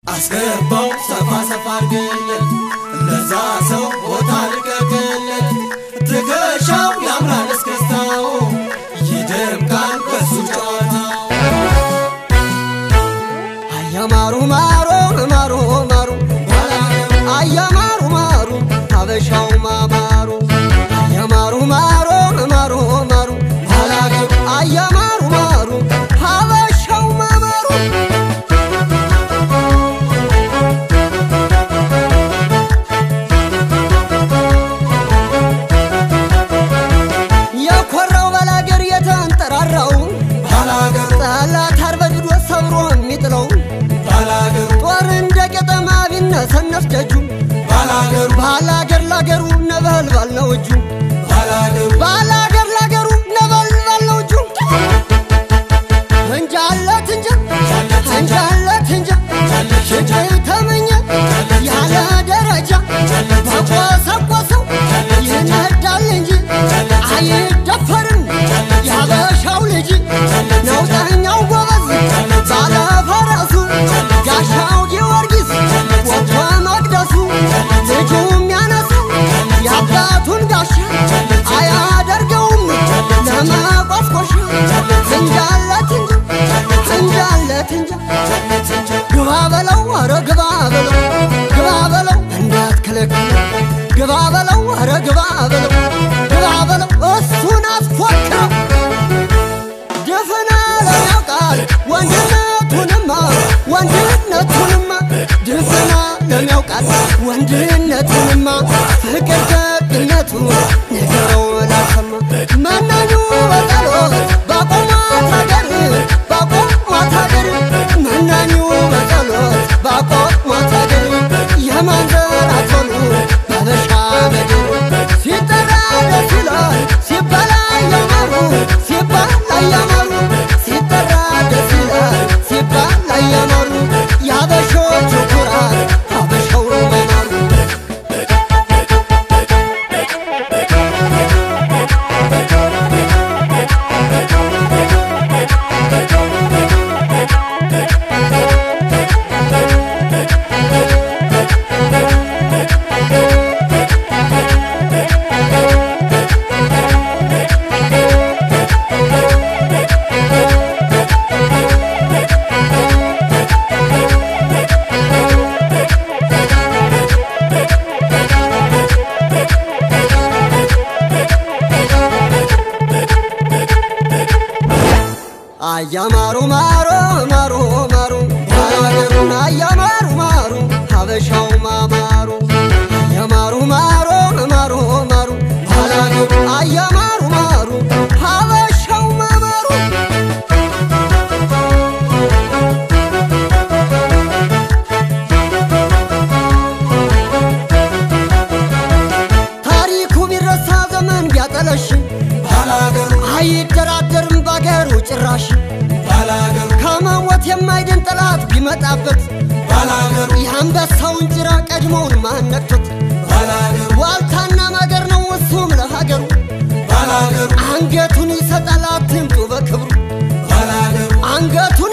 አስገባው ሰፋ ሰፋ አርግለት ለዛ ሰው ቦታ ልቀቅለት ትከሻው ያምራል እስክስታው ይደምቃል በሱ ጨዋታው አያማሩ ማሩ ማሩ ማሩ አያማሩ ማሩ ሀበሻው ማማሩ አያማሩ ማሩ ማሩ ማሩ አያማሩ ማሩ ሀበሻው ማማሩ የኮራው ባላገር የተንጠራራው ባላገሩ ጠላት አርበድዶ ሰብሮ የሚጥለው ባላገሩ ጦር እንደ ቄጠማ ቢነሰነፍ ደጁ ባላገሩ ባላገር ላገሩ ነበልባል ነው እጁ ባላገሩ ባላገር ላገሩ ነበልባል ነው እጁ እንጃለት እንጃ እንጃለት እንጃ ሽጭ ተመኘ ያለ ደረጃ ባቆሰቆሰው ይነዳል እንጂ አይደፈርም ያበሻው ልጅ ነውጠኛው ጎበዝ ባለ ፈረሱ ጋሻው ጊዮርጊስ ወጥቶ መቅደሱ ልጁ የሚያነሳው የአባቱን ጋሻ አያደርገውም ለመቆስቆሻ እንጃለት እንጃ እንጃለት እንጃ ግባ በለው አረ ግባ በለው ግባ በለው እንዳትከለክል ግባ በለው አረ ግባ በለው ግባ በለው እሱን አስፎክረው ድፍነ ለሚያውቃል ወንድነቱንማ ወንድነቱንማ ድፍና ለሚያውቃል ወንድነቱንማ ፍቅር ደግነቱ ነገረው ላሰማ መናኙ በጸሎት ባቆሟት ሀገር ባቆሟት ሀገር መናኙ በጸሎት ባቆሟት ሀገር የማንዘራቶኑ በበሻ ምድር ሲጠራ ደስ ይላል ሲባል አያማሩ ሲባል አያማሩ ሲጠራ ደስ ይላል ሲባል አያማሩ የአበሾቹ ኩራት አበሻው መማሩ አያማሩ ማሩ ማሩ ማሩ ባላገሩን አያማሩ ማሩ ሀበሻው ማማሩ አያማሩ ማሩ ማሩ ማሩ ባላገሩ አያማሩ ማሩ ሀበሻው ማማሩ ታሪኩ ቢረሳ ዘመን ቢያጠለሽ ባላገሩ አይደራደርም ባገሩ ጭራሽ ባላገሩ ከመሞት የማይድን ጠላት ቢመጣበት ባላገሩ የአንበሳውን ጭራ ቀድሞውን ማነቅቶት ባላገሩ ዋልታና ማገር ነው እሱም ለሀገሩ ባላገሩ አንገቱን ይሰጣል አትምጡ በክብሩ ባላገሩ አንገቱን